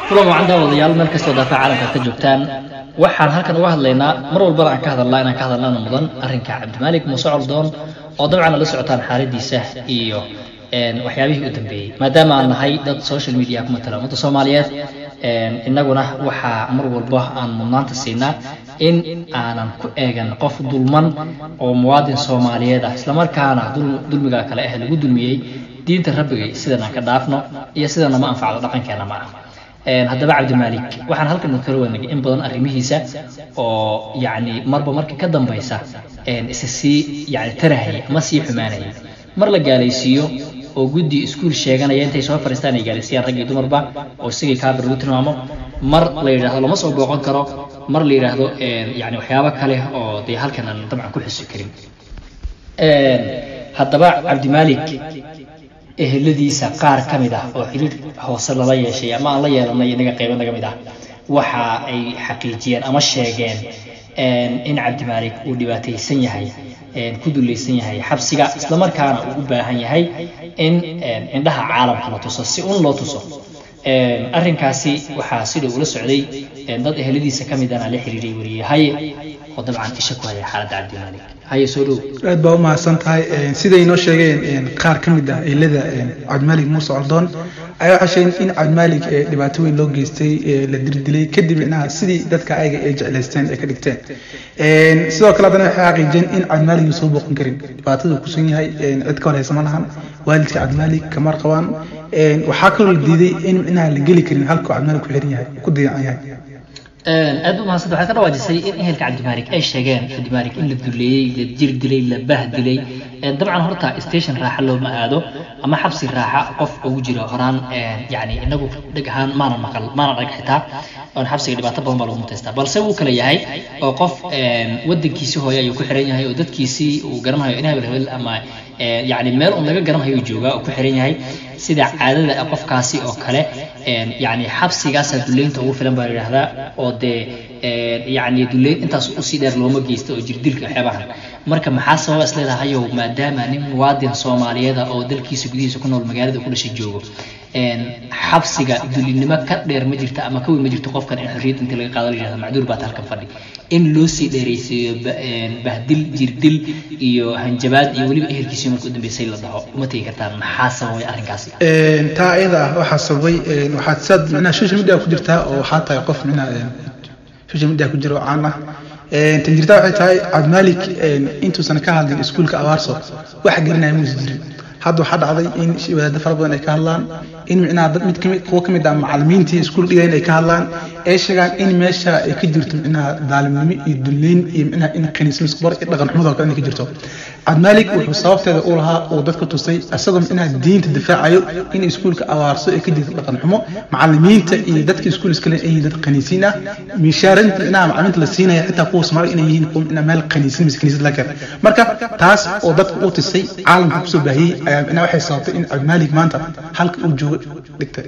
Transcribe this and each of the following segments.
kulan wacan daawadayaal meel kastoo daafaca caalamka ka joogtaan waxaan halkan uga hadlaynaa mar walbana aan ka hadalnaa inaan ka hadalnana mudan arrinka cabdimaalik muuse coldoon oo dabcan la socotaan xaaladiisa iyo waxyaabihii u dambeeyey maadaama aan nahay dad social media ku matala ummadda soomaaliyeed innaguna waxaa mar walba aan mudnaanta siinaa in aanan ku eegan qof dulman oo muwaadin soomaaliyeed ah islamarkaana dulmiga kale ah lagu dulmiyey diinta rabbigay sidan aan ka dhaafno iyo sidana ma anfacdo dhaqankeena ma ah haddaba cabdimaalik waxaan halkan kala wanagay in badan arrimihiisa oo yacni marba marka ka dambaysa isa sii yani tarahaya ama sii xumaanaya mar la gaalaysiiyo oo guddi iskuul sheeganaya intay soo fariistaan ay gaalaysiiyaan rag iyo dumarba oo isagii kaabir lagu tilmaamo mar la yidhahdo lama soo booqan karo mar la yidhaahdo yani waxyaabo kale oo dee halkan aan dabcan ku xusi karin haddaba cabdimaalik eheladiisa qaar ka mid ah oo xiriir hoose lala yeeshay ama aan la yeelanay inaga qaybo naga mid ah waxa ay xaqiijiyeen ama sheegeen in cabdimaalik uu dhibaataysan yahay ku dulaysan yahay xabsiga islamarkaana uu u baahan yahay in indhaha caalamka la tuso si un loo tuso arrinkaasi waxaa sida ula socday dad eheladiisa ka midana la xiriiray wariyey haye oo dabcan isha ku haya xaaladda cabdimaalik haye soo dhow aad baa u mahadsan tahay siday noo sheegeen qaar ka mid ah ehelada cabdimaalik muuse coldoon ayaa waxay sheegeen in cabdimaalik dhibaato weyn loo geystay la dirdilay kadib inaha sidii dadka ayaga ay jeclaysteen ay ka dhigteen sidoo kale haddana waxay xaqiijiyeen in cabdimaalik uu soo booqan karin dhibaatada uu kusan yahay cid ka horeysa ma lahan waalidka cabdimaalik kamar qabaan waxaa kaloo la diiday in inaha la geli karin halkuu cabdimaalik ku xiran yahay ku dayacan yahay aad u mahadsan waxaad ka dhawaajisay in ehelka cabdimaalik ay sheegeen cabdimaalik in la duleeyey la jir dilay la bah dilay dabcan horta station raaxa looma aado ama xabsi raaxa qof ugu jiro horaan yani inagu dheg ahaan maana maqal maana dhag xitaa oon xabsiga dhibaato badan baa lagu mutaystaa balse wuu kala yahay oo qof wadankiisii hooye ayuu ku xiran yahay oo dadkiisii uu garanayo in hebel hebel ama yani meel un laga garanayo joogaa oo ku xiran yahay sida caadada qofkaasi oo kale yani xabsigaasaa duleynta ugu filan baa la yidhahdaa oo dee yani duleyn intaas usii dheer looma geysta oo jirdilka waxyaabahan marka maxaa sababa is leedahayow maadaama nin muwaadin soomaaliyeeda oo dalkiisa gudihiisa ku nool magaalada ku dhashay joogo xabsiga dulinimo ka dheer ma jirta ama ka weyn ma jirto qofkan in xorriyadda intii laga qaado la yidhahda macduur baad halkan fadhi in loo sii dheeraysiiyo bahdil jirdil iyo hanjabaad iyo weliba ehelkiisii marka u dambeysay la dhaho uma tegi kartaa maxaa sababay arrinkaasi taa iyada ah waxaa sababay waxaad saad micnaha social media ku jirtaa oo waxaa tahay qof micnaha social media ku jira oo caan ah tan jirtaa waxay tahay cabdimaalik intuusan ka hadlin iskuulka abaarso wax gelinaya muusa jirin hadda waxaa dhacday in wadaadda fara badan ay ka hadlaan in micnaha dad mid kamid kuwa kamid ah macallimiintii iskuul dhigayn ay ka hadlaan ay sheegaan in meesha ay ka jirto micnaha daalimnimo iyo duleyn iyo micnaha in kaniismo iskubar iyo dhaqan xumadoo kale inay ka jirto cabdimaalik wuxuu sababteeda u lahaa uu dadka tusay isagoo micnaha diinta difaacayo in iskuulka abaarso ay ka jirto dhaqan xumo macallimiinta iyo dadka iskuul iskale ay yihiin dad kaniisiin ah miishaarinta micnaha macallimiinta la siinaya xitaa kuwa soomaaliga inay yihiin kuwa micnaha meel kaniisin mise kaniisad la keen marka taas oo dadka u tusay caalamka kusoo baahiyey ayaa micnaha waxay sababtay in cabdimaalik maanta halka uu joogo dhigtay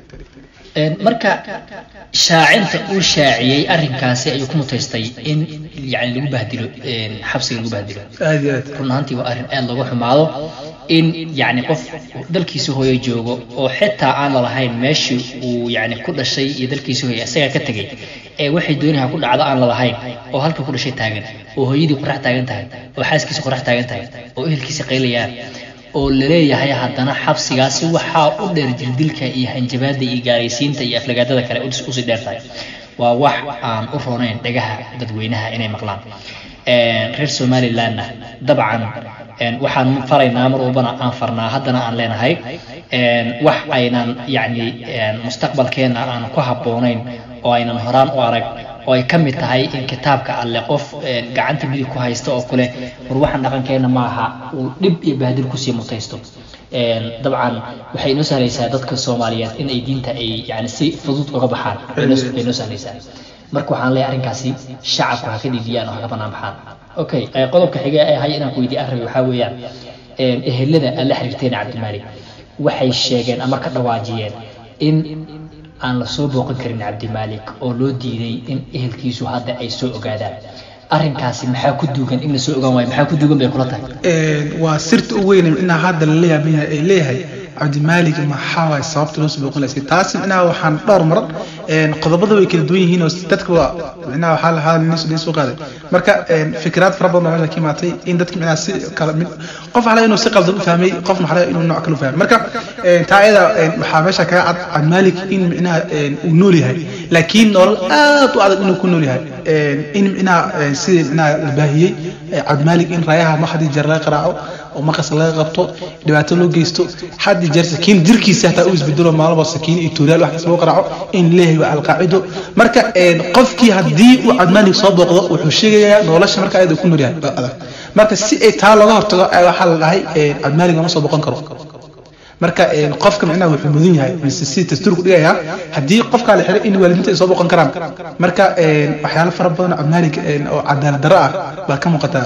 marka shaacinta uu shaaciyey arrinkaasi ayuu ku mutaystay in yani lagu bahdilo xabsiga lagu bahdilo aad iyo aad run ahaantii waa arrin aad looga xumaado in yani qof dalkiisa hooye joogo oo xitaa aan lalahayn meeshii uu yani ku dhashay iyo dalkiisa hooye isagaa ka tegey ee waxay doonaha ku dhacdo aan lalahayn oo halka ku dhashay taagan oo hooyadii qorax taagan tahay oo xaaskiisa qorax taagan tahay oo ehelkiisa qaylayaan oo laleeyahay haddana xabsigaasi waxaa u dheer jirdilka iyo hanjabaada iyo gaaraysiinta iyo aflagaadada kale usii dheer tahay waa wax aan u roonayn dhagaha dadweynaha inay maqlaan reer somalilandna dabcan waxaan faraynaa mar walbana aan farnaa haddana aan leenahay wax aynan yacni mustaqbalkeena aan ku habboonayn oo aynan horaan u arag oo ay ka mid tahay in kitaabka alle qof gacanta midig ku haysta oo kule war waxaan dhaqankeena maaha uu dhib iyo bahdil kusii mutaysto dabcan waxay inoo sahlaysaa dadka soomaaliyeed in ay diinta ay yani si fudud uga baxaan bay inoo sahlaysaa marka waxaan leeyahay arrinkaasi shacabku ha ka dhidiyaan oo ha ka banaan baxaan okay qodobka xiga ee hay inaan ku weydiye arrin waxaa weeyaan ehelada aan la xiriirteen cabdimaalik waxay sheegeen ama ka dhawaajiyeen in aan la soo booqan karin cabdimaalik oo loo diiday in ehelkiisu hadda ay soo ogaadaan arrinkaasi maxaa ku duugan in la soo ogaan waayo maxaa ku duugan bay kula tahay waa sirta u weyn inaa hadda la leeyahay ay leeyahay cabdimaalig maxaa waay sababta loo soo booqan laysay taasi micnaha waxaan dhowr marar qodobada way kala duwan yihiin oo dadka waa micnaha waxaa lahaa nin soo qaaday marka fikraad fara badan baa meesha ka imaatay in dadka micnaha si kala mid qof waxaa laga inuu si qaldan u fahmay qofna waxaa laga inuu nooc kale u fahmay marka taa ayada waxaa meesha kaga cad cabdimaalig in micnaha uu nool yahay laakiin nolol aad u adag inuu ku nool yahay in micnaha sidii micnaha la baahiyey cabdimaalig in raayaha ma hadii jeer laga qaraaco oo maqas laga qabto dhibaato loo geysto hadii jeer sakiin jirkiisa hataa uu isbedelo maalmo sakiin iyo tuuraal wax kasta loo qaraaco in leeyahay waa alqaacido marka qofkii haddii uu cabdimaalig soo booqdo wuxuu sheegayaa nolosha marka ayada ku nool yahay adag marka si ay taa looga hortago waxaa la dhahay cabdimaalig lama soo boqon karo marka qofka micnaha wuxuu mudan yahay mise si dastuurku dhigayaa haddii qofkaa la xiray in waalidiinta ay soo boqon karaan marka waxyaalo fara badan cabdimaalig oo cadaalad darro ah baa ka muuqataa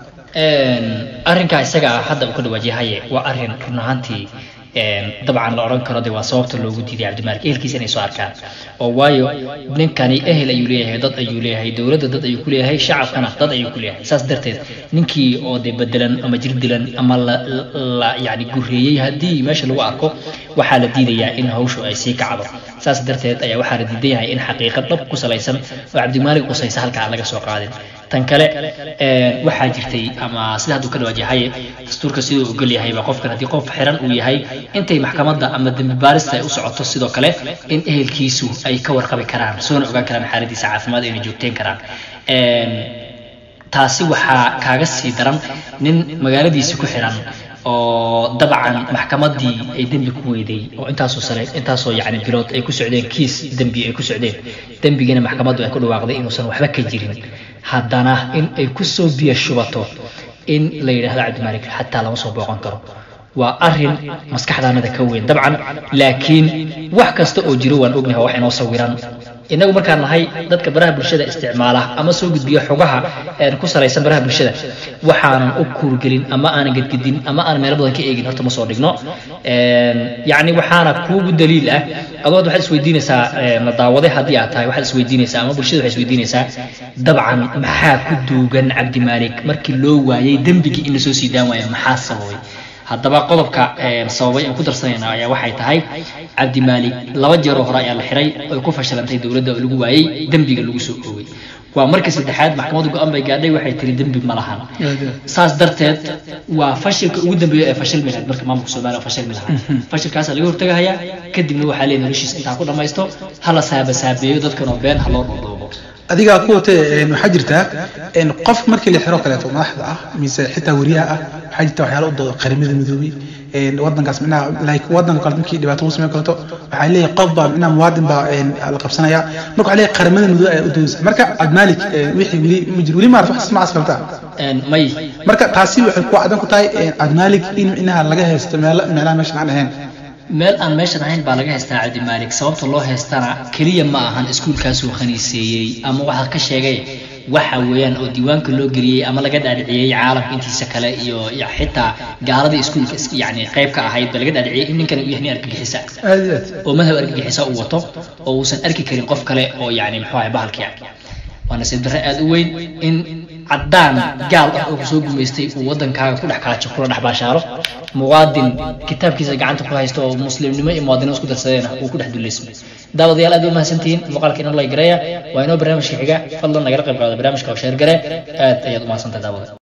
arrinkaa isaga ah hadda uu ka dhawaajiyahaye waa arrin run ahaantii dabcan la odhan karo de waa sababta loogu diiday cabdimaalik ehelkiisa inay soo arkaan oo waayo ninkani ehel ayuu leeyahay dad ayuu leeyahay dowladda dad ayuu ku leeyahay shacabkana dad ayuu ku leeyahay saas darteed ninkii oo de bedelan ama jir dilan ama la la yani gureeyey haddii meesha lagu arko waxaa la diidayaa in hawshu ay sii kacdo saas darteed ayaa waxaa la diidan yahay in xaqiiqa dhab ku salaysan oo cabdimaalik qusaysa halka aan laga soo qaadin tan kale waxaa jirtay ama sida hadduu ka dhawaajahaye dastuurka siduu ogol yahayba qofkan haddii qof xiran uu yahay intay maxkamadda ama dembi baarista ay u socoto sidoo kale in ehelkiisu ay ka warqabi karaan soona ogaan karaan xaaladiisa caafimaad ayna joogteen karaan taasi waxaa kaaga sii daran nin magaaladiisi ku xiran oo dabcan maxkamaddii ay dembi ku weyday oo intaasoo sare intaasoo yacni bilood ay ku socdeen kiis dembi ay ku socdeen dembigina maxkamaddu ay ku dhawaaqday inuusan waxba ka jirin haddana in ay ku soo biyo shubato in la yidhaahdo cabdimaalik xataa lama soo booqan karo waa arin maskaxdaanada ka weyn dabcan laakiin wax kasta oo jiro waan ognahay wax inoo sawiran inagu markaan nahay dadka baraha bulshada isticmaala ama soo gudbiya xogaha ku salaysan baraha bulshada waxaanan u kuurgelin ama aanan gedgedin ama aanan meelo badan ka eegin horta ma soo dhigno yacni waxaana kuugu daliil ah adood waxaad isweydiinaysaa la daawaday haddii aad tahay waxaad isweydiinaysaa ama bulshada waxay isweydiinaysaa dabcan maxaa ku duugan cabdimaalik markii loo waayey dembigii in lasoo sii daan waayo maxaa sababay haddaba qodobka sababay aan ku darsanayna ayaa waxay tahay cabdimaalik laba jeeroo hore ayaa la xiray oy ku fashilantay dowladda oo lagu waayey dembiga lagu soo oogay waa markii saddexaad maxkamaddu go-aan bay gaadhay waxay tiri dembi ma lahan saas darteed waa fashilka ugu dambeeya ee fashilmi lahayd marka maamulka soomaaliya oo fashilmi lahaa fashilkaasaa laga hortagahayaa kadibna waxaa leeyahay noloshiisa intaa ku dhammaysto hala saabasaabeeyo dadkan oo been ha loo dhoodhoobo adigaa ku watay waxaa jirtaa qof markii la xiro kaleeto madaxda ah mise xitaa weriyaha ah waxaa jirta waxyaalo u doodo qaramada midoobay wadankaas micnaha like wadanka kale markii dhibaato lagu sameyn kaleeto waxaa leeyahay qof baa micnaha muwaadin baa la qabsanaya marka waxaa leeyahay qaramada midoobay ayaa u doodaysa marka cabdimalik wixii weli ma jiro weli maarata wax macaas kalta may marka taasi waxay ku cadan ku tahay cabdimalik in micnaha laga haysto meelo meelaha meeshan aan ahayn meel aan meeshan ahayn baa laga haystaa cabdimaalik sababta loo haystana keliya ma ahan iskuulkaasuu khaniiseeyey ama waxaa ka sheegay waxa weeyaan oo diiwaanka loo geliyey ama laga dhaadhiciyey caalamka intiisa kale iyo xitaa gaaladii iskuulka yani qayb ka ahayd ba laga dhaadhiciyey in ninkan uu yahay nin argagixisa oo madhab argagixisa uu wato oo uusan arki karin qof kale oo yani muxuu ahay bahalkii waa nasiib darre aada u weyn in caddaan gaal ah oo kusoo gumaystay uu waddankaaga ku dhex kaajo kula dhex baashaaro muwaadin kitaabkiisa gacanta ku haysto oo muslimnimo iyo muwaadinimo isku darsadeena uu ku dhex duleysmo daawadayaal aad u mahadsantihiin muuqaalka inoo lay gareeya waa inoo barnaamijka xiga fadlan nagala qayb qaado barnaamijka oo sheer gare aad ayaad u mahadsantahay daawada